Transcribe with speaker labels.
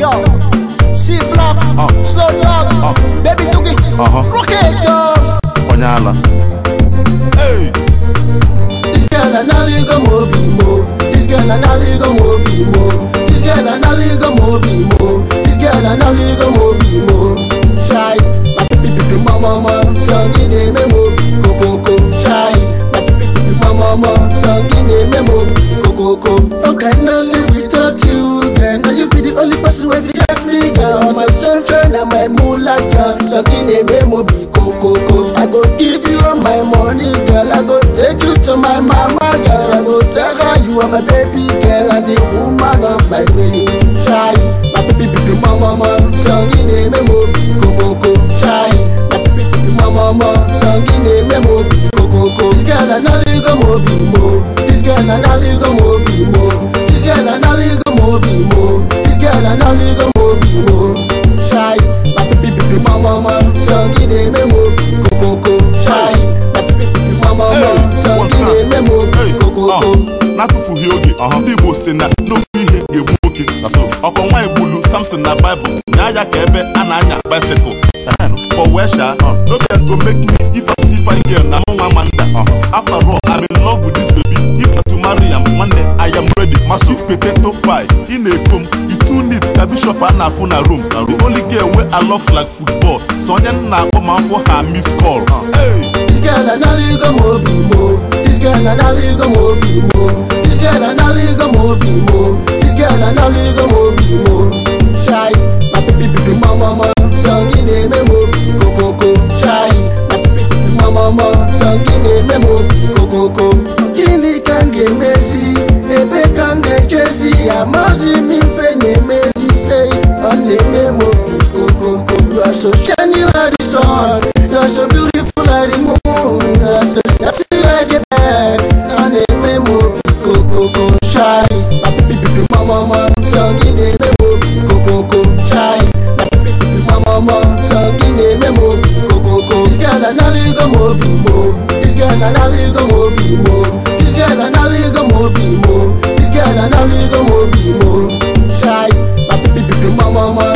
Speaker 1: Yo, C block,
Speaker 2: Uh.
Speaker 1: slow dog,
Speaker 2: Uh.
Speaker 1: baby doogie,
Speaker 2: Uh-huh.
Speaker 1: rocket girl.
Speaker 2: onye ala hey
Speaker 1: This girl an aligo mobi mo. This girl an aligo mobi mo. This girl an aligo mobi mo. This girl an aligo mobi mo. Shy, my pipi pipi mama mama, sangine me mobi kokoko. Shy, my pipi pipi mama mama, sangine me mobi kokoko. How can I live without you, girl? Now you be the only person who fit me, girl. My sunshine and my moonlight, girl. Sangine me mobi kokoko. I go give you all my money, girl. I go take you to my mama, girl. I go tell her you are my baby girl and the woman of my dream. Shy, my baby baby mama, mama, sangine me mobi kokoko. Shy, my baby baby mama, mama, sangine me mobi kokoko. This girl an aligo mobi mo. This girl an aligo mobi mo. This girl an aligo mobi mo. This girl an aligo mobi mo. Shy, my baby baby mama, mama, sangine me mobi kokoko. Shy, my baby baby mama, mama, sangine me mobi kokoko.
Speaker 2: n'atụfughị oge ọha ndị igbo si na n'okwu ihe ga-egbu nwoke na so ọkọ nwaanyị gbulu samson na baịbụl nya ya ka ebe a na-anya bicycle for wesha no dem go make me if i see fine girl na mụ nwa amanda after all i'm in love with this baby if na to marry am nwanne i am ready ma sweet potato pie ị na-eko m i too neat ka bishop a na-afụ na room the only girl wey i love like football so onye m na-akpọ ma mfụ ha miss call hey.
Speaker 1: This girl an aligo mobi mo. This girl an aligo mobi mo. This girl an aligo mobi mo. This girl an aligo mobi mo. Shy, my baby baby mama mama, sangine me mobi kokoko. Shy, my baby baby mama mama, sangine me mobi kokoko. Gini kange mesi, ebe kange chesi, amazi mi mfenye mesi, hey, ane me mobi kokoko. You are so shining like the sun, you are so beautiful like the moon, you are so sexy like the bed, ane me mobi kokoko. Shy, my baby baby mama mama, sangine me mobi kokoko. Shy, my baby baby mama mama, sangine me mobi kokoko. This girl an aligo mobi mo, this girl an aligo mobi mo, this girl an aligo mobi mo, this girl an aligo mobi mo. Shy, my baby baby mama mama,